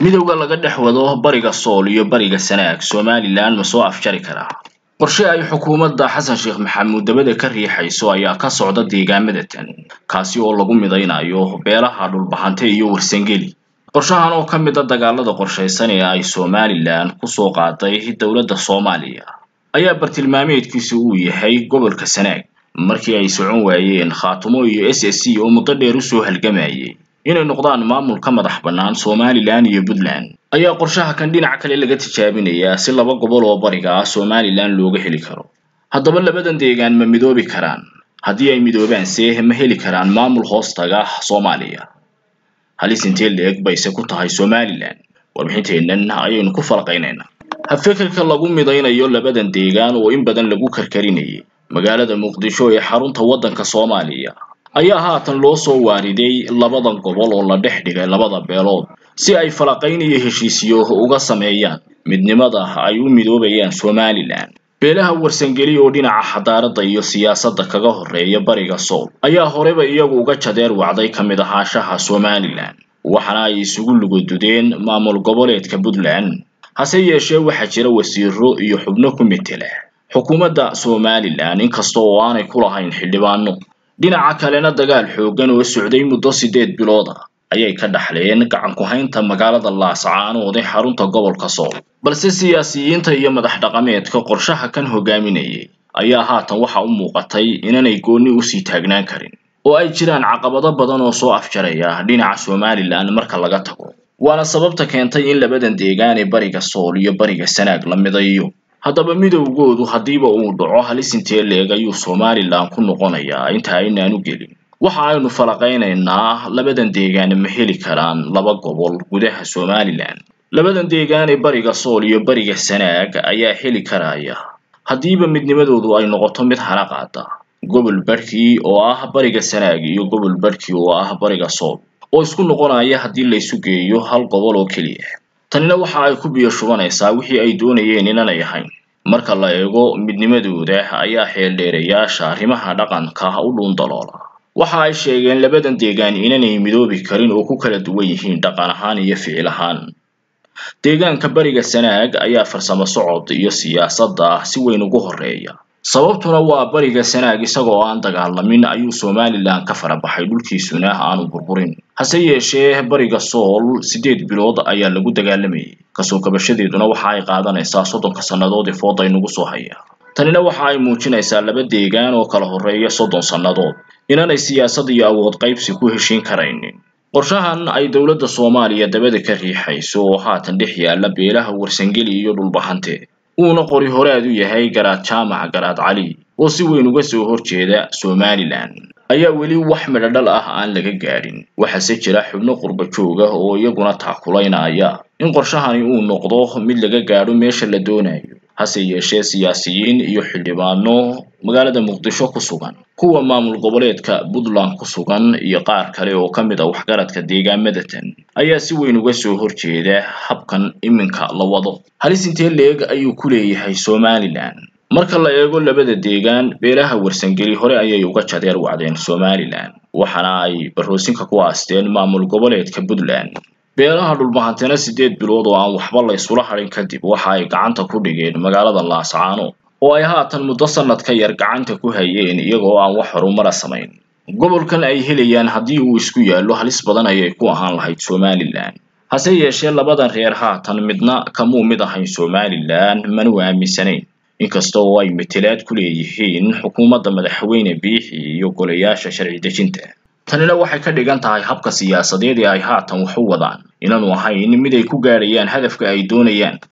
midowda laga dhex wado bariga sool iyo bariga sanaag somalilan ma soo afjari karaa qorshe ay xukuumadda xasan sheekh maxamuud dabada ka riixayso ayaa ka socda deegaamada tan kaasi oo lagu midaynayo beelaha dhulbahante iyo warsangeli qorshahan oo ka mid a dagaalada qorshaysan ee ay somalilan kusoo qaaday dowladda soomaaliya ayaa bartilmaameedkiisu uu yahay gobolka sanaag markii ay socon waayeen khaatumo iyo s s c oo muddo dheer usoo halgamayay inay noqdaan maamul ka madax bannaan somalilan iyo puntland ayaa qorshaha kan dhinac kale laga tijaabinayaa si laba gobol oo bariga ah somalilan looga heli karo haddaba labadan deegaan ma midoobi karaan haddii ay midoobaanse ma heli karaan maamul hoostaga soomaaliya halis intee la-eg bayse ku tahay somalilan warbixinteennan ayaynu ku falaqaynaynaa habfekerka lagu midaynayo labadan deegaan oo in badan lagu karkarinayay magaalada muqdisho ee xarunta waddanka soomaaliya ayaa haatan loo soo waariday labadan gobol oo la dhex dhigay labada beelood si ay falaqayn iyo heshiisyo uga sameeyaan midnimada ay u midoobayaan somalilan beelaha warsangeli oo dhinaca xadaaradda iyo siyaasadda kaga horreeya bariga sool ayaa horeba iyagu uga jadeer wacday ka mid ahaanshaha somalilan waxaana ay isugu lugadudeen maamul goboleedka puntland hase yeeshee waxaa jira wasiiro iyo xubno ku metela xukuumadda somalilan inkasta oo aanay ku lahayn xildhibaano dhinaca kalena dagaal xooggan oo socday muddo siddeed bilood ah ayay ka dhaxleen gacan ku-haynta magaalada laascaanood ee xarunta gobolka sool balse siyaasiyiinta iyo madax dhaqameedka qorshaha kan hogaaminayay ayaa haatan waxa u muuqatay inanay goonni usii taagnaan karin oo ay jiraan caqabado badan oo soo afjaraya dhinaca somalilan marka laga tago waana sababta keentay in labadan deegaan ee bariga sool iyo bariga sanaag la midayo haddaba midowgoodu haddiiba uu dhaco halis intee leeg ayuu somalilan ku noqonayaa inta aynaan u gelin waxa aynu falaqaynaynaa labadan deegaan ma heli karaan laba gobol gudaha somalilan labadan deegaan ee bariga sool iyo bariga sanaag ayaa heli karaya haddiiba midnimadoodu ay noqoto mid hana qaada gobol barhkii oo ah bariga sanaag iyo gobol barhkii oo ah bariga sool oo isku noqonaya haddii laysu geeyo hal gobol oo keliya tanina waxa ay ku biyo shubanaysaa wixii ay doonayeen inanay ahayn marka la eego midnimadooda ayaa xeeldheerayaasha arrimaha dhaqanka u dhuundaloola waxa ay sheegeen labadan deegaan inanay midoobi karin oo ku kala duwan yihiin dhaqan ahaan iyo ficil ahaan deegaanka bariga sanaag ayaa farsamo socod iyo siyaasadda si weyn ugu horreeya sababtuna waa bariga sanaag isagoo aan dagaalamin ayuu somalilan ka farabaxay dhulkiisuna aanu burburin hase yeeshee bariga sool siddeed bilood ayaa lagu dagaalamayay kasoo kabashadeeduna waxa ay qaadanaysaa soddonka sannadood ee fooda inugu soo haya tanina waxa ay muujinaysaa laba deegaan oo kala horreeya soddon sannadood inanay siyaasad iyo awood qaybsi ku heshiin karaynin qorshahan ay dowladda soomaaliya dabada ka riixayso oo haatan dhex yaalla beelaha warsangeli iyo dhulbahante uuna qori horaad u yahay garaad jaamac garaad cali oo si weyn uga soo horjeeda somalilan ayaa weli wax midhodhal ah aan laga gaadhin waxaase jira xubno qurba jooga oo iyaguna taakulaynaya in qorshahani uu noqdo mid laga gaadho meesha la doonayo hase yeeshee siyaasiyiin iyo xildhibaano magaalada muqdisho ku sugan kuwa maamul goboleedka puntland ku sugan iyo qaar kale oo ka mid a waxgaradka deegaamadatan ayaa si weyn uga soo horjeeda habkan iminka la wado halis intee leeg ayuu ku leeyahay somalilan marka la eego labada deegaan beelaha warsangeli hore ayay uga jadeer wacdeen somalilan waxaana ay baroosinka ku aasteen maamul goboleedka puntland beelaha dhulbahantena siddeed bilood oo aan waxba la ysula hadhin kadib waxa ay gacanta ku dhigeen magaalada laascaano oo ay haatan muddo sannad ka yar gacanta ku hayeen iyagoo aan wax horumara samayn gobolkan ay helayaan haddii uu isku yaallo halis badan ayay ku ahaan lahayd somalilan hase yeeshee labadan reer haatan midna kamuu mid ahayn somalilan mana aaminsanayn inkasta oo ay matelaad ku leeyihiin xukuumadda madaxweyne biixi iyo golayaasha sharci dejinta tanina waxay ka dhigan tahay habka siyaasadeed ee ay haatan wax u wadaan inaanu ahayn mid ay ku gaadhayaan hadafka ay doonayaan